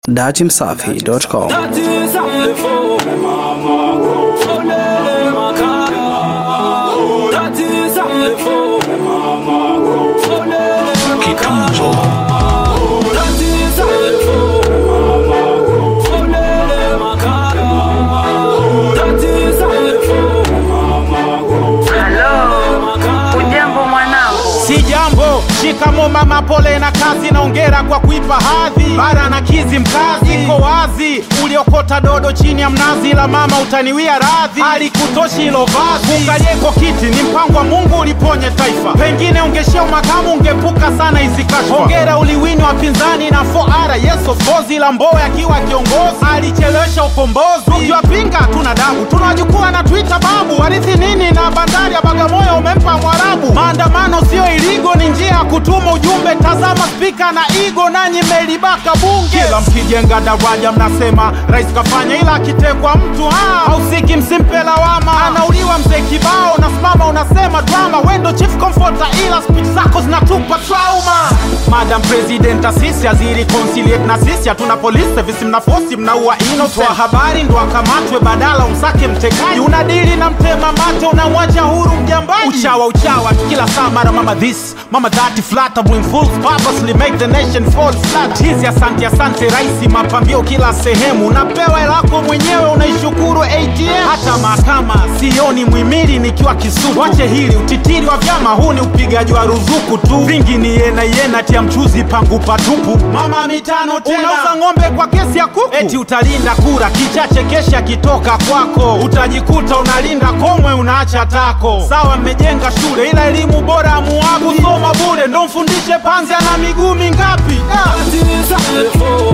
Datimsafi.com. Ujambo mwanangu, Si jambo, shikamo mama, pole na kazi na ongera kwa kuipa hadhi. Bara na kizi mkazi iko wazi, uliokota dodo chini ya mnazi, la mama utaniwia radhi. Alikutoshi hilo vazi, ungalieko kiti ni mpango wa Mungu uliponye taifa, pengine ungeshia makamu ungepuka sana hizi kashfa. Hongera uliwini wapinzani na 4R yes of course, ila Mbowe akiwa kiongozi alichelewesha ukombozi. Tukiwapinga tuna dabu, tunawajukua na Twitter babu, warithi nini na bandari ya Bagamoyo umempa Mwarabu. Maandamano sio iligo, ni njia ya kutuma ujumbe. Tazama spika na igo, nanyi mmelibaka bunge. Kila mkijenga daraja mnasema rais kafanya, ila akitekwa mtu ah, hausiki, msimpe lawama. Anauliwa mzee kibao, nasimama unasema drama. Wendo chief comforter, ila speech zako zinatupa trauma. Madam President asisi aziri conciliate na sisi, hatuna police service, mna force mnaua innocent. Wa habari ndo akamatwe badala umsake mtekaji. Unadili na mtema mate, unamwacha huru mjambaji. Uchawa uchawa kila saa, mara mama this mama that, flattering fools purposely make the nation fall flat. Hizi asante asante raisi, mapambio kila sehemu, unapewa hela yako mwenyewe, unaishukuru ATM. Hata mahakama sioni mwimili nikiwa kisutu. Wache hili utitiri wa vyama, huu ni upigaji wa ruzuku tu. Vingi ni yena yena, tia mchuzi pangu patupu. Mama mitano tena, unauza ng'ombe kwa kesi ya kuku, eti utalinda kura, kichache kesha kitoka kwako, utajikuta unalinda komwe, unaacha tako. Sawa, mmejenga shule, ila elimu bora amuagu kusoma bure, ndo mfundishe panzi ana miguu mingapi? Da.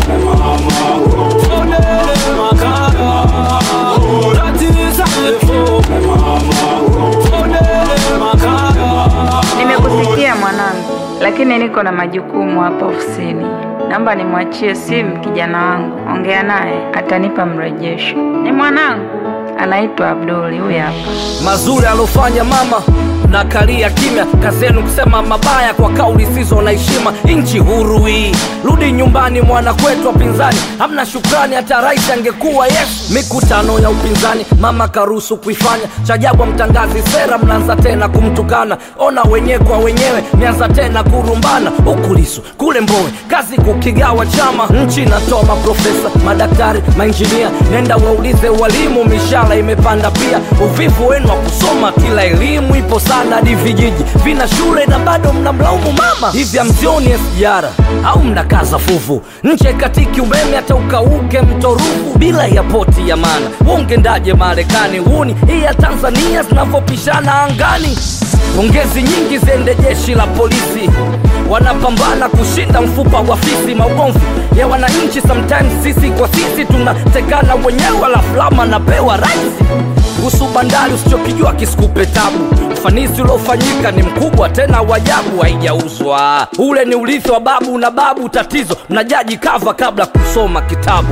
nimekusikia mwanangu, lakini niko na majukumu hapa ofisini. Naomba nimwachie simu kijana wangu, ongea naye, atanipa mrejesho. Ni mwanangu, anaitwa Abduli, huyu hapa. mazuri alofanya mama na kalia kimya kazi yenu kusema mabaya kwa kauli sizo na heshima nchi huru hii rudi nyumbani mwana kwetu wapinzani hamna shukrani hata rais angekuwa yes mikutano ya upinzani mama karuhusu kuifanya chajabu mtangazi sera mnaanza tena kumtukana ona wenyewe kwa wenyewe mianza tena kurumbana ukulisu kule mbowe kazi kukigawa chama nchi inatoa maprofesa madaktari mainjinia nenda waulize walimu mishara imepanda pia uvivu wenu wa kusoma kila elimu ipo sana hadi vijiji vina shule na bado mnamlaumu mama hivi amzioni SGR au mnakaza fuvu nche katiki umeme hata ukauke mto Ruvu bila ya poti ya maana wongendaje Marekani huni hii ya Tanzania zinavyopishana angani pongezi nyingi ziende jeshi la polisi wanapambana kushinda mfupa wa fisi maugomvi ya wananchi sometimes sisi kwa sisi tunatekana wenyewe alafu lama napewa raisi kuhusu bandari usichokijua kisikupe tabu ufanisi uliofanyika ni mkubwa tena wajabu haijauzwa ule ni urithi wa babu na babu tatizo mnajaji kava kabla kusoma kitabu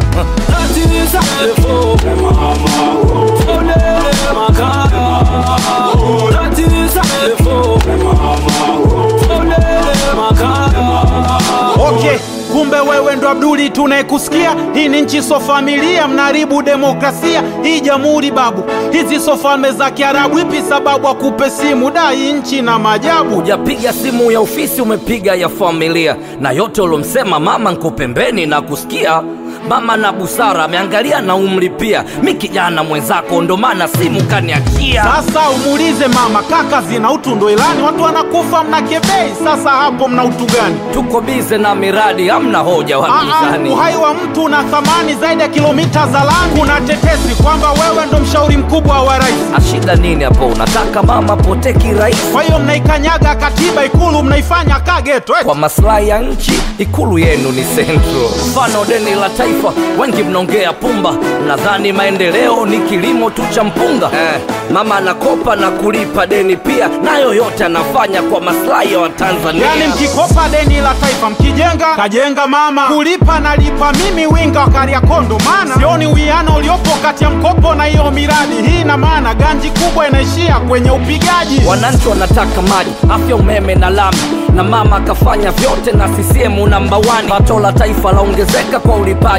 Okay, kumbe wewe ndo Abduli tunayekusikia. Hii ni nchi so familia, mnaharibu demokrasia hii jamhuri babu. Hizi so falme za Kiarabu, ipi sababu akupe simu? Dai nchi na maajabu. hujapiga simu ya ofisi umepiga ya familia na yote uliomsema mama nko pembeni na kusikia mama na busara ameangalia na umri pia mi kijana mwenzako ndo maana simu kaniachia Sasa umuulize mama, kaka zina utu ndo ilani, watu wanakufa mnakebei. Sasa hapo mna utu gani? tuko bize na miradi hamna hoja Aa, wapinzani uhai wa mtu una thamani zaidi ya kilomita za lami. Kuna tetesi kwamba wewe ndo mshauri mkubwa wa rais, ashida nini hapo unataka mama pote kirahisi kwa hiyo mnaikanyaga katiba Ikulu, mnaifanya kageto eh? kwa maslahi ya nchi ikulu yenu ni central mfano deni la taifa wengi mnaongea pumba mnadhani maendeleo ni kilimo tu cha mpunga eh, mama anakopa na kulipa deni pia nayo yote anafanya kwa maslahi ya watanzania Yani mkikopa deni la taifa mkijenga kajenga mama, kulipa nalipa mimi winga wa Kariakondo, maana sioni uwiano uliopo kati ya mkopo na hiyo miradi. Hii ina maana ganji kubwa inaishia kwenye upigaji. wananchi wanataka maji afya umeme na lami na mama akafanya vyote na CCM namba 1 pato la taifa laongezeka kwa ulipaji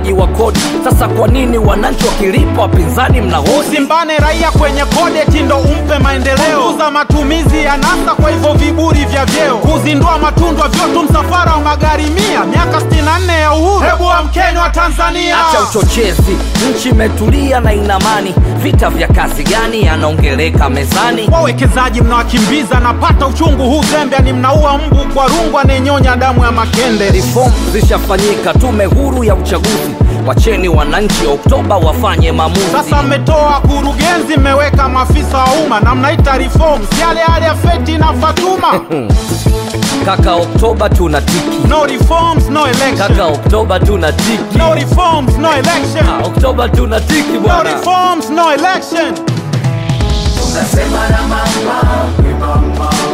ulipaji wa kodi sasa kwa nini wananchi wakilipa wapinzani mnahoji usimbane raia kwenye kodeti ndo umpe maendeleo kuza matumizi ya nasa kwa hivyo viburi vya vyeo kuzindua matundwa vyotu msafara wa magari mia miaka 64 ya uhuru hebu amkeni wa tanzania acha uchochezi nchi imetulia na ina amani vita vya kazi gani yanaongeleka mezani wawekezaji mnawakimbiza napata uchungu huu zembe ni mnaua mbu kwa rungu anayenyonya damu ya makende reform zishafanyika tume huru ya uchaguzi wacheni wananchi oktoba wafanye maamuzi sasa mmetoa kurugenzi mmeweka maafisa wa umma na mnaita reforms yale yale ya feti na fatuma kaka oktoba tuna tiki no reforms no election kaka oktoba tuna tiki no reforms no election Ah, oktoba tuna tiki no bwana reforms no election Tunasema na mama, we mama,